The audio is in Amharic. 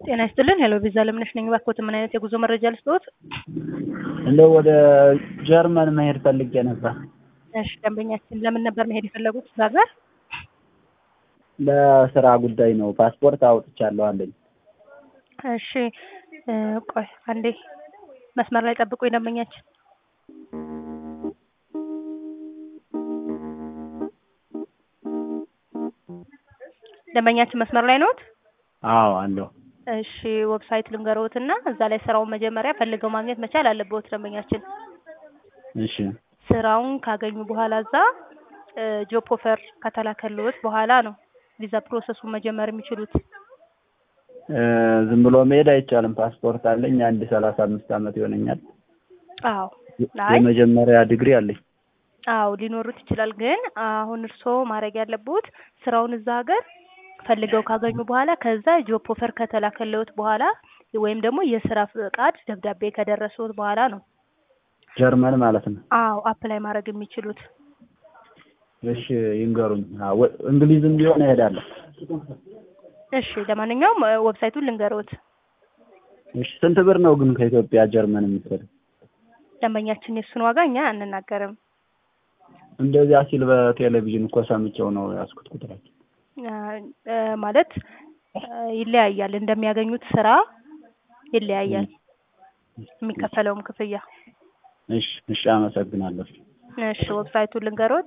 ጤና ይስጥልን ሄሎ ቪዛ ለምነሽ ነኝ። እባክዎት ምን አይነት የጉዞ መረጃ ልስጥዎት? እንደው ወደ ጀርመን መሄድ ፈልጌ ነበር። እሺ ደንበኛችን ለምን ነበር መሄድ የፈለጉት እዛ ሀገር? ለስራ ጉዳይ ነው። ፓስፖርት አውጥቻለሁ አለኝ። እሺ እ ቆይ አንዴ መስመር ላይ ጠብቁኝ ደንበኛችን። ደንበኛችን መስመር ላይ ነዎት? አዎ አለሁ። እሺ ዌብሳይት ልንገርዎትና እዛ ላይ ስራውን መጀመሪያ ፈልገው ማግኘት መቻል አለብዎት ደንበኛችን። እሺ ስራውን ካገኙ በኋላ እዛ እ ጆብ ኦፈር ከተላከልዎት በኋላ ነው ቪዛ ፕሮሰሱን መጀመር የሚችሉት። እ ዝም ብሎ መሄድ አይቻልም። ፓስፖርት አለኝ። አንድ ሰላሳ አምስት ዓመት ይሆነኛል። አዎ አይ የመጀመሪያ ዲግሪ አለኝ። አዎ ሊኖሩት ይችላል። ግን አሁን እርስዎ ማድረግ ያለብዎት ስራውን እዛ ሀገር ፈልገው ካገኙ በኋላ ከዛ ጆብ ኦፈር ከተላከልዎት በኋላ ወይም ደግሞ የስራ ፍቃድ ደብዳቤ ከደረሰዎት በኋላ ነው ጀርመን ማለት ነው። አዎ አፕላይ ማድረግ የሚችሉት። እሺ ይንገሩኝ። አዎ እንግሊዝም ቢሆን እሄዳለሁ። እሺ ለማንኛውም እ ዌብሳይቱን ልንገርዎት። እሺ ስንት ብር ነው ግን ከኢትዮጵያ ጀርመን የምትሄድ? ደንበኛችን የእሱን ዋጋ እኛ አንናገርም። እንደዚያ ሲል በቴሌቪዥን እኮ ሰምቼው ነው ያዝኩት ቁጥራቸው። እ እ ማለት እ ይለያያል እንደሚያገኙት ስራ ይለያያል የሚከፈለውም ክፍያ። እሺ እሺ አመሰግናለሁ። እሺ ዌብሳይቱን ልንገርዎት።